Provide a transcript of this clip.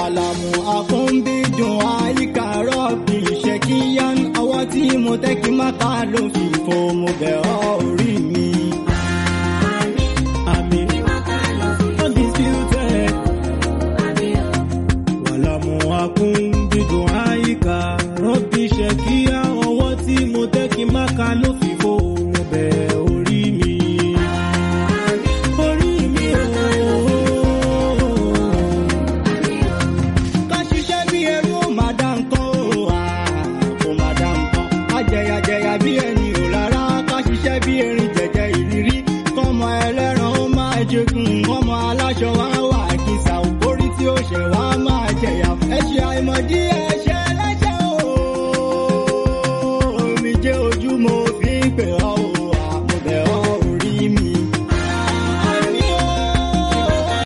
wàlámù àkúnbídùn àyíká rọ́ọ̀bì ṣèkíyàn ọwọ́ tí mo tẹ́ kí má ká ló fi fo mo bẹ̀ ọ́ orí mi. Àmín. Undisputed. Wàlámù àkúnbídùn àyíká rọ́ọ̀bì ṣèkíyàn ọwọ́ tí mo tẹ́ kí má ká ló fi fo mo bẹ̀ orí mi. Orí mi ooo ká ṣiṣẹ́ bí ẹrú ó máa dá nǹkan ó à kó máa dá nǹkan. ajẹyàjẹyà bí ẹni ò rárá ká ṣiṣẹ́ bí erin jẹ̀jẹ̀ ìrírí. kọ́mọ ẹlẹ́ran ó máa jẹkùn kọ́mọ aláṣọ wá wà kìsà òkórí tí ó ṣẹ̀ wá máa jẹ̀yà. ẹ ṣe àìmọ̀ díẹ̀